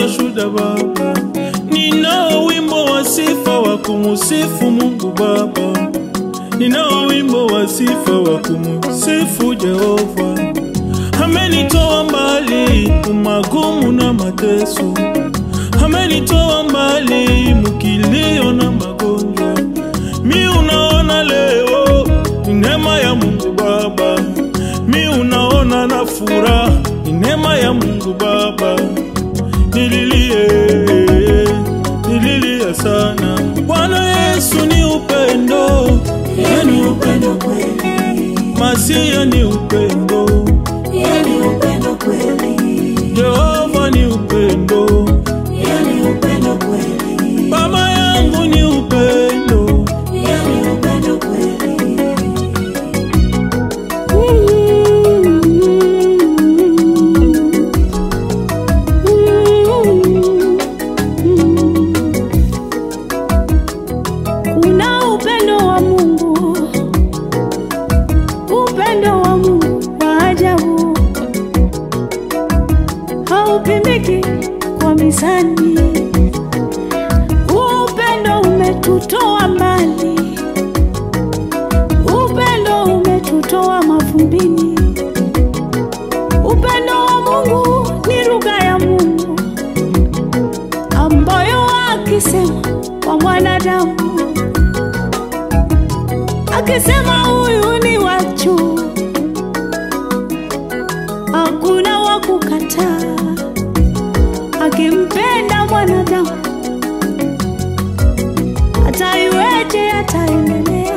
nazo shuda Baba, ninao wimbo wa sifa wa kumusifu Mungu Baba, ninao wimbo wa sifa wa kumusifu Jehova. Amenitoa mbali umagumu na mateso, amenitoa mbali mukilio na magonjwa. Mi unaona leo ni neema ya Mungu Baba, mi unaona na furaha ni neema ya Mungu Baba. Nililie, nililia sana. Bwana Yesu ni upendo, Yani upendo kweli, Masia ni upendo, yani upendo kweli, Jehova ni upendo, yani upendo kweli, Baba yangu ni upendo. yani upendo kweli. Kuna upendo wa Mungu, upendo wa Mungu wa ajabu, haupimiki kwa mizani. Huu upendo umetutoa mbali, upendo umetutoa mavumbini. Upendo wa Mungu ni lugha ya Mungu ambayo akisema kwa mwanadamu, akisema huyu ni wachu, hakuna wa kukataa. Akimpenda mwanadamu, hata iweje ataendelea.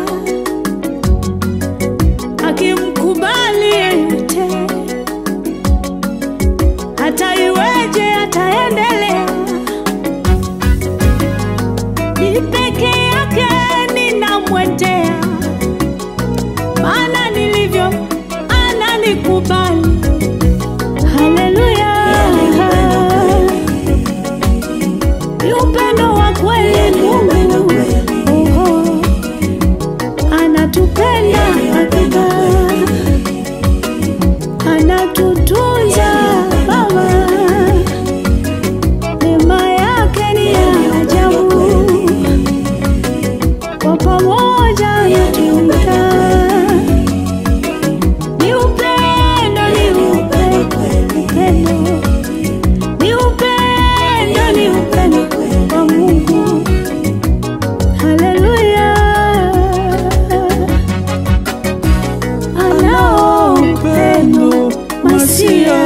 Akimkubali yeyote, hata iweje ataendelea. Ni peke yake ninamwendea, maana nilivyo ananikubali. Haleluya, ni upendo wa kweli Mungu, Oho. anatupenda hakika, anatutunza Baba, neema yake ni ya ajabu, kwa pamoja anatuita. Ni upendo, ni upendo, upendo, ni upendo, ni upendo wa Mungu. Haleluya, anao upendo masia,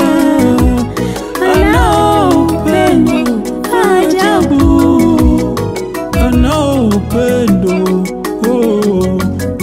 anao upendo ajabu. anao upendo oh.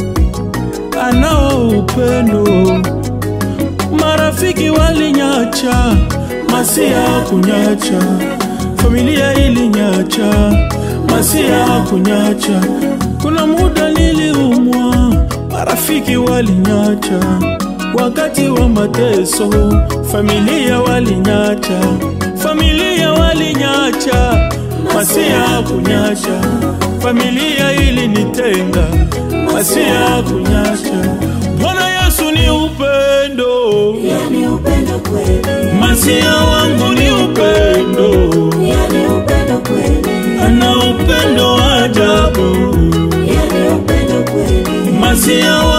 anao upendo marafiki walinyacha masia kunyacha familia ilinyacha masia kunyacha kuna muda niliumwa marafiki walinyacha wakati wa mateso familia walinyacha familia walinyacha masia kunyacha familia ilinitenga masia kunyacha bwana yesu ni upendo Yani upendo kweli, masia wangu ni upendo yani upendo kweli, ana upendo wa ajabu yani upendo kweli, masia